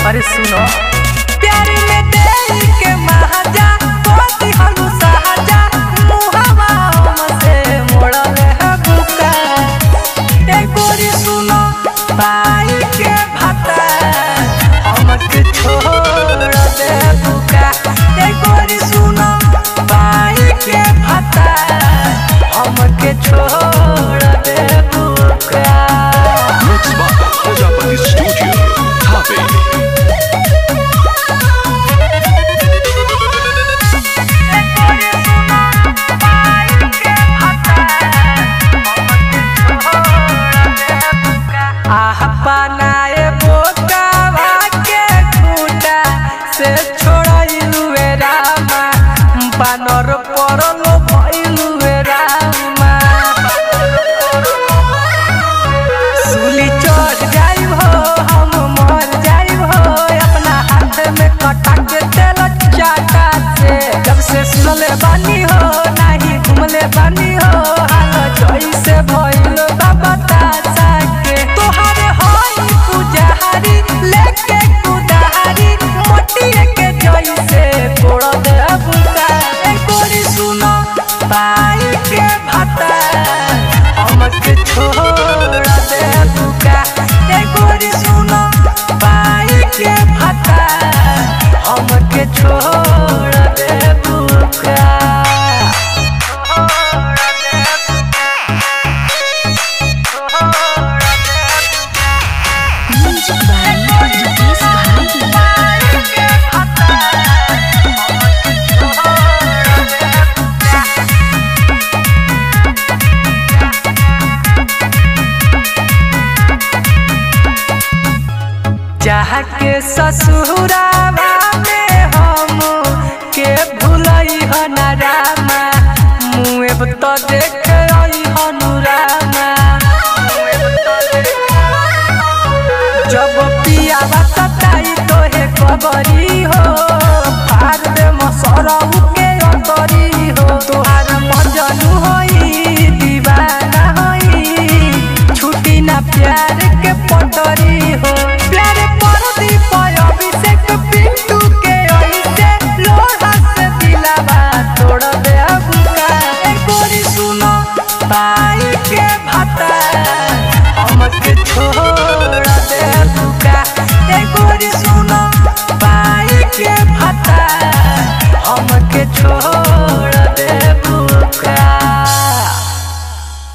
अरे सुनो प्यार में दे के महाजा कोती हलू सहाजा मुहावा हमसे मोड़ल है बुका ए गोरी सुनो पाई के भाता हमके छोड़ दे बुका ए गोरी सुनो पाई के भाता हमके छोड़ दे बुका Mix by Prajapati Studio. Copy. आह पनाए बोकावा के खूटा से छोड़ाइलु वे रामा बानर परलो भइलु वे रामा सूली चढ़ जाइब हो हम मर जाइब हो अपना हाथ में कटा के तेल चाटा से जब से सुनले बानी हो नाही घुमले बानी हो हाल जैसे भइल बाबा तासा के तोहारे होई पुजारी लेके कुदारी मोटिए के जैसे तोड़ दे बुका ए गोरी सुनो पाई के भाता हमके छोड़ दे बुका ए गोरी सुनो पाई के भाता हमके छोड़ दे बुका Music by Yogesh Bharati. चाह के ससुरावा में हम के भूलई हनरामा मुएब तो देख आई हनुरामा जब पियावा सताई तोहे कबरी हो फार दे मसरऊ के अंतरी हो तोहार मजनू होई दीवाना होई छुटी ना प्यार के पटरी हो प्यार पर दीप अभिषेक पिंटू के ऐसे लोहा से दिलावा तोड़ दे बुका ए गोरी सुनो पाई के भाता हमके छोड़